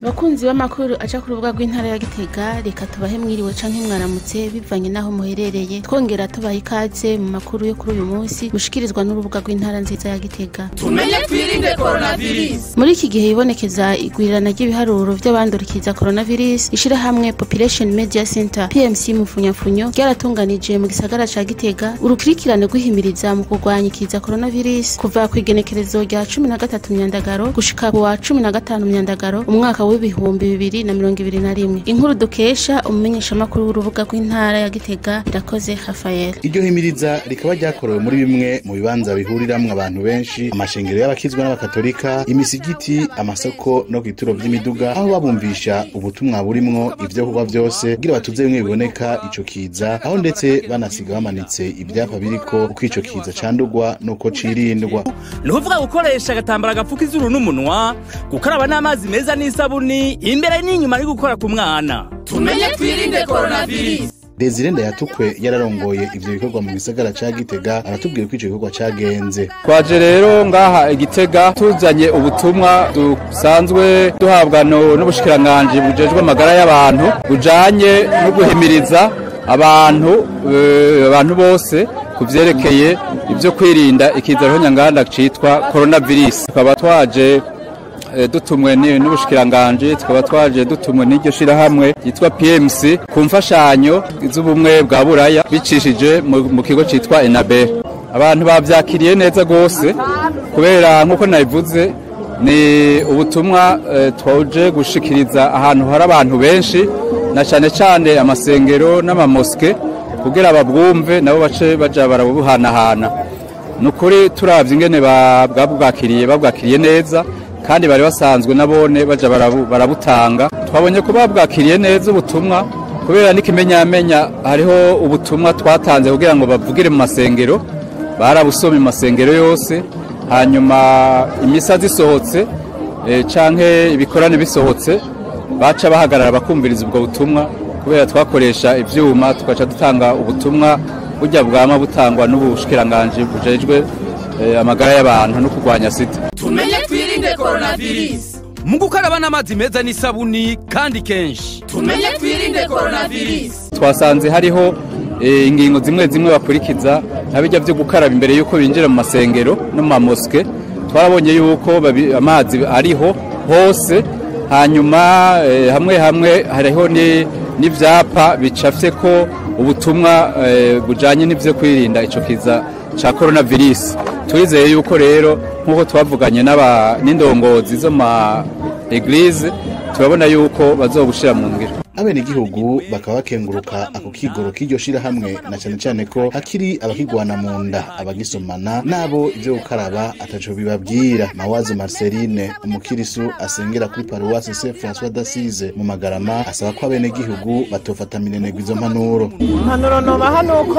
Abakunzi b'amakuru aca ku rubuga rw'intara ya Gitega reka tubahe mwiriwe canke mwaramutse bivanye naho muherereye twongera tubaha ikaze mu makuru yo kuri uyu munsi mushikirizwa n'urubuga rw'intara nziza ya Gitega tumenye twirinde coronavirus muri iki gihe hibonekeza igwirirana ry'ibiharuro vy'abandurikiza coronavirus ishirahamwe Population Media Center PMC Mufunyafunyo ryaratunganije mu gisagara ca Gitega urukurikirane rw'ihimiriza mu kurwanya ikiza coronavirus kuva ku igenekerezo rya cumi na gatatu myandagaro gushika ku wa cumi na gatanu myandagaro umwaka w'ibihumbi bibiri na mirongo ibiri na rimwe inkuru dukesha umumenyeshamakuru w'urubuga rw'intara ya Gitega irakoze Rafael iryo himiriza rikaba ryakorewe muri bimwe mu bibanza bihuriramwo abantu benshi amashengero y'abakizwa n'abakatolika imisigiti amasoko no ku bituro vy'imiduga aho babumvisha ubutumwa burimwo ivyo kuba vyose kugira batuze bimwe biboneka ico kiza aho ndetse banasiga bamanitse ivyapa biriko uko ico kiza candurwa n'uko cirindwa ni ukuvuga gukoresha agatambara gapfuka izuru n'umunwa gukaraba n'amazi meza n'isabuni imbere n'inyuma ari gukora ku mwana tumenye twirinde coronavirus Desire Ndayatukwe yararongoye ivyo bikorwa mu gisagara ca Gitega aratubwira ko ico gikorwa cagenze twaje rero ngaha igitega tuzanye ubutumwa dusanzwe duhabwa no- n'ubushikiranganji bujejwe amagara y'abantu bujanye no guhimiriza abantu eh, abantu bose ku vyerekeye ivyo kwirinda ikiza nyanganda citwa coronavirus tukaba twaje eh, dutumwe ni- n'ubushikiranganji tukaba twaje dutumwe n'iryo shirahamwe ryitwa PMC ku mfashanyo z'ubumwe bwa buraya bicishije mu mu kigo citwa enabe abantu bavyakiriye neza gose kubera nk'uko nabivuze ni ubutumwa eh, twaje gushikiriza ahantu hari abantu benshi na cane cane amasengero n'amamoske kugira babwumve nabo bace baja barabuhanahana ni ukuri turavye ingene ba- bwabwakiriye babwakiriye neza kandi bari basanzwe nabone baja barabu- barabutanga twabonye ko babwakiriye neza ubutumwa kubera n'ikimenyamenya hariho ubutumwa twatanze kugira ngo bavugire mu masengero barabusoma mu masengero yose hanyuma imisa zisohotse eh, canke ibikorane bisohotse baca bahagarara bakumviriza ubwo butumwa kubera twakoresha ivyuma tugaca dutanga ubutumwa burya bwama butangwa n'ubushikiranganji bujejwe eh, amagara y'abantu no kurwanya sida tumenye twirinde coronavirus mu gukaraba n'amazi meza n'isabuni kandi kenshi tumenye twirinde coronavirus twasanze hariho eh, ingingo zimwe zimwe bakurikiza nka bijya byo gukaraba imbere y'uko binjira mu masengero no mu mamoske twarabonye yuko babi- amazi ariho hose hanyuma eh, hamwe hamwe hariho ni- n'ivyapa bicafye ko ubutumwa eh, bujanye n'ivyo kwirinda ico kiza ca coronavirus turizeye yuko rero nk'uko twavuganye n'aba- n'indongozi zo ma eglise turabona yuko bazobushira mu ngiro abenegihugu bakaba bakenguruka ako kigoro k'iryo shirahamwe na cane cane ko hakiri abakigwana mu nda abagisomana nabo ivyo gukaraba ataco bibabwira mawazo marceline umukirisu asengera kuri paruwasi saint françois d'assise mu magarama asaba ko abenegihugu batofata minenegwa izo mpanuro impanuro nobaha ni uko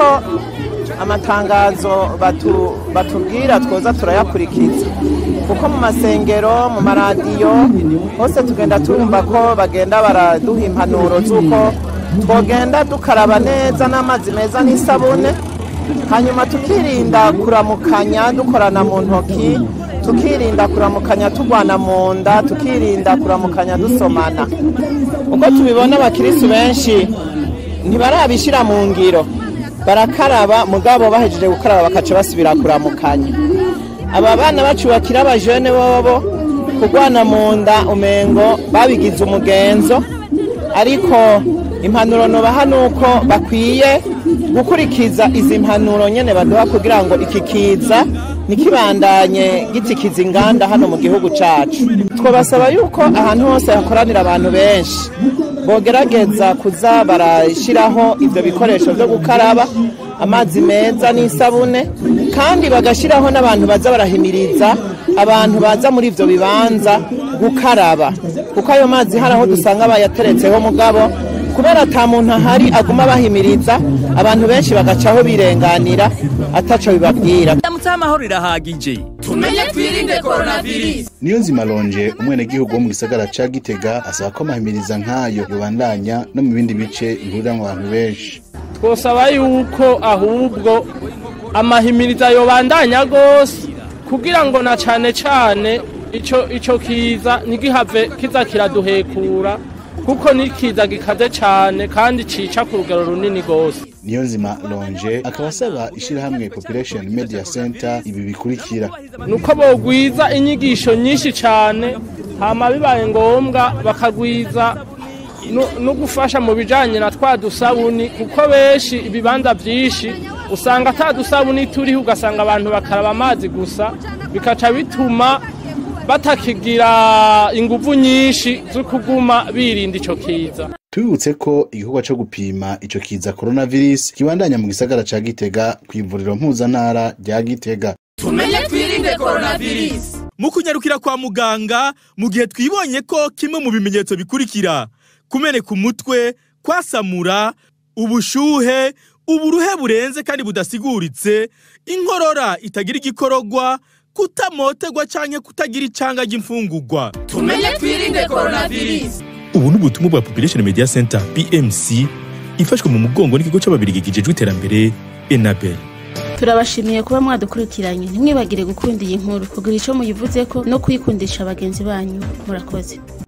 amatangazo batu- batubwira twoza turayakurikiza kuko mu masengero mu maradiyo hose tugenda turumva ko bagenda baraduha impanuro z'uko twogenda dukaraba neza n'amazi meza n'isabune hanyuma tukirinda kuramukanya dukorana mu ntoki tukirinda kuramukanya tugwana mu nda tukirinda kuramukanya dusomana uko tubibona abakirisitu benshi ntibarabishyira mu ngiro barakaraba mugabo bahejeje gukaraba bakaca basubira kuramukanya aba bana bacu bakiri abajene bobo kurwana mu nda umengo babigize umugenzo ariko impanuro nubaha ni uko bakwiye gukurikiza izi mpanuro nyene baduha kugira ngo iki kiza ntikibandanye gitikiza inganda hano mu gihugu cacu twabasaba yuko ahantu hose hakoranira abantu benshi bogerageza kuza barashyiraho ibyo bikoresho byo gukaraba amazi meza n'isabune kandi bagashyiraho n'abantu baza barahimiriza abantu baza muri ibyo bibanza gukaraba kuko ayo mazi hari aho dusanga bayateretseho mugabo kubera ata muntu ahari aguma bahimiriza abantu benshi bagacaho birenganira ataco bibabwira ndamutse amahoro irahagije tumenye twirinde coronavirus niyo nzima lonje umwenegihugu wo mu gisagara ca gitega asaba ko amahimiriza nk'ayo yobandanya no mu bindi bice bihuriramwo abantu benshi twosaba yuko ahubwo amahimiriza yobandanya gose kugira ngo na cane cane ico ico kiza ntigihave kiza kiraduhekura kuko ni kiza gikaze cane kandi cica ku rugero runini gose niyo nzima longe akaba asaba ishirahamwe population media center ibi bikurikira nuko bogwiza inyigisho nyinshi cane hama bibaye ngombwa bakagwiza nu- no gufasha mu bijanye na twa dusabuni kuko benshi ibibanza vyinshi usanga ata dusabuni turiho ugasanga abantu bakaraba amazi gusa bikaca bituma batakigira inguvu nyinshi zo kuguma birinda ico kiza tubibutse ko igikorwa co gupima ico kiza coronavirus kibandanya mu gisagara ca gitega kw'ivuriro mpuzantara rya gitega tumenye twirinde coronavirus mu kunyarukira kwa muganga mu gihe twibonye ko kimwe mu bimenyetso bikurikira kumeneka umutwe kwasamura ubushuhe uburuhe burenze kandi budasiguritse inkorora itagira igikororwa kutamotegwa canke kutagira icanga ry'imfungurwa tumenye twirinde coronavirus ubu ni ubutumwa bwa population media center pmc ifashwe mu mugongo n'ikigo c'ababirigi kijejwe iterambere enabel turabashimiye kuba mwadukurikiranye ntimwibagire gukunda iyi nkuru kugira ico muyivuzeko no kuyikundisha bagenzi banyu murakoze